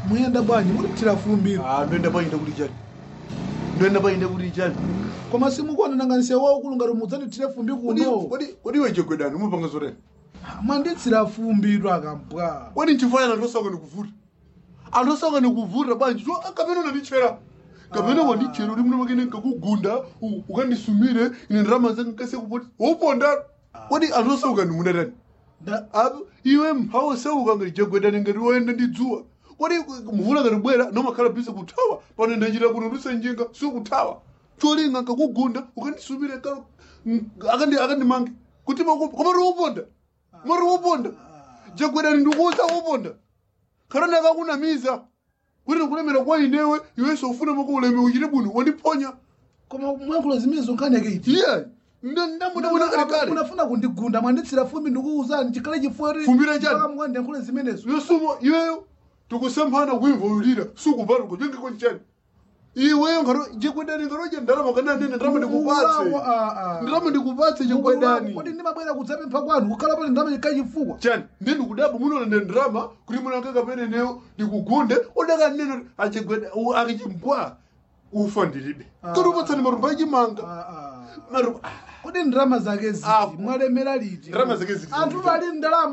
muyenda bwanji mutithira fumbiro Ah, ndoenda painde kuti chani ndoenda painde kuti chani koma simukuonananga nsewu waukulu ngati mudzandithire fumbi kuno kodi iwe chegwedani umapanga zotani mwanditsira fumbiro akambwa kodi nchifanya anthu osauka ndikuvuta anthu osauka ndikuvuta bwanji so kapena unandichera kapena wandichera uli muno makene nkakugunda u- ukandisumire ine ndirama zanga nkase kupoti woponda kodi anthu osauka ndimunatani Nda- apo iwe mphawa osauka ngati chegwedani ngati woyenda ndi dzuwa kodi mvula ngati bwera nomakhala bise kuthawa pano ndachita kuno ndisenjinga sikuthawa cholinga nkakugunda ukandisumire ka- m- akandi- akandimange kuti komati woponda mari woponda chegwedani ndikuuza woponda kana ndakakunamiza kuti ndikulemera kwa inewe iwenso ufuna mako uleme uchite bwino wandiponya koma mwankhulo zimene zonkhaneke iti iye ndamudabona kalekale unafuna kundigunda mwanditsira fumbi ndikuwuzani chikhale chifukwa Fumbira chani? mwandiyankhule zimenezo yosumo iweyo tikusemphana kuimva ulira sukupata kuchengeko nchani iweyo ngaro chegwedani ngaroje ndalama kana nene ndalama ndikupatse ndalama ndikupatse chegwedani kodi ndimabwera kudzapempha kwanu kukhala pali ndalama chikhale chifukwa chani ndi ndikudaba munoona ne ndalama kuti munakaka peneneyo ndikugunde odaka nene achegweda akichimpwa ufa ndilibe Ah. kuti upatsani marumba achimanga marumba kodi ndalama zake ziti Ah. mwalemera liti Ndalama zake ziti. anthu ali ndalama